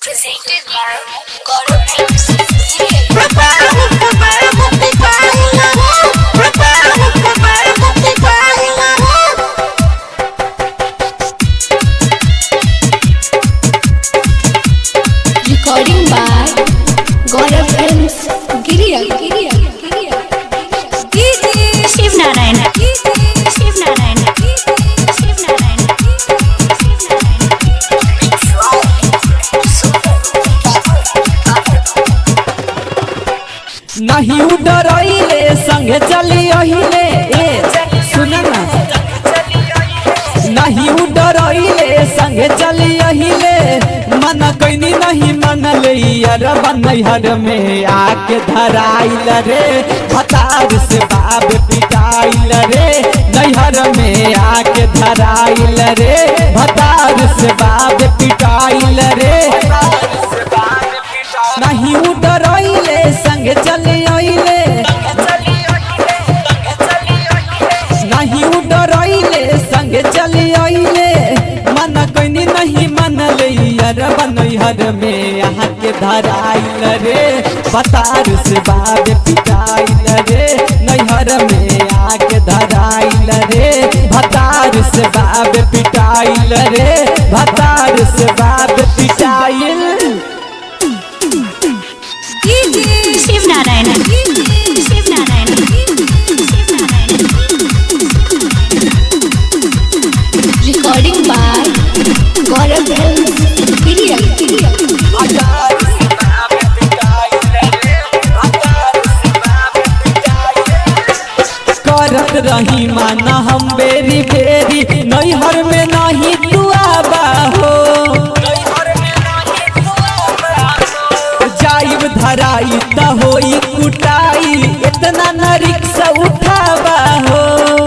Presented by God Films. Recording by Gaurav Films. Giriya, Giriya, Giriya. Shiv Narayan Shiv Narayan Shiv Narayan नहीं उडरइले संगे चली अहिले ए सुन ना नहीं उडरइले संगे चली अहिले मन कैनी नहीं मन यार बनैहर में आके धराइल रे भतार से बाब पिटाइल रे नैहर में आके धराइल रे भतार से बाब पिटाइल रे नहीं उडरइले संगे चली अइले नहीं उडरइले संगे चली अइले मन कैनी नहीं मन यार बनैहर में यहाँ के धराइल रे पतार से बाब पिटाइल रे नैहर में आके धराइल रे भतार से बाब पिटाइल रे भतार से बाब पिटाइल Shiv Narayan Shiv Narayan Shiv Narayan Recording by Gaurav Films. Giriya, Giriya. करत रही माना हम बेरी बेरी नैहर में नहीं तू आबा हो जाइब धराई त होई कुटाई इतना न रिक्शा उठाबा हो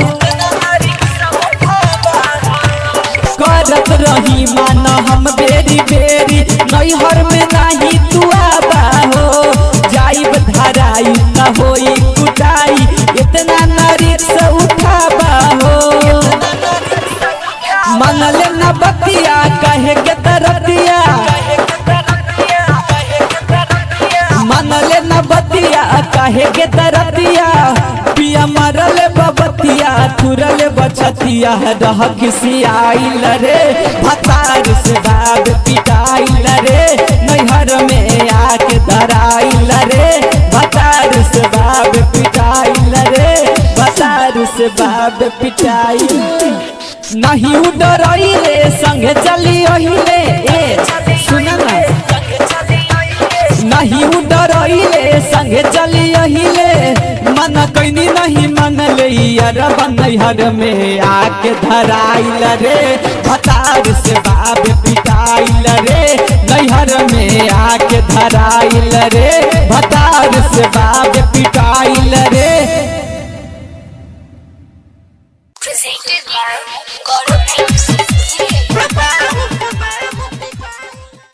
करत रही माना हम बेरी बेरी नैहर में नहीं तू आबा हो जाइब धराई त होई कुटाई इतना न रिक्शा उठाबा हो मनल न बतिया कहे के तरतिया मनल न बतिया कहे के तरतिया पिया मरल बबतिया थुरल बचतिया रह खिसियाइल रे भतार से बाब पिटाइल रे नैहर में आके धराइल रे भतार से बाब पिटाइल रे भतार से बाब पिटाइल नहीं उडरइले संगे चली अहिले ए सुन ना नहीं उडरइले संगे चली अहिले मन कैनी नहीं मन यार बनैहर में आके धराइल रे भतार से बाब पिटाइल रे नैहर में आके धराइल रे भतार से बाब पिटाइल रे Presented by God Films.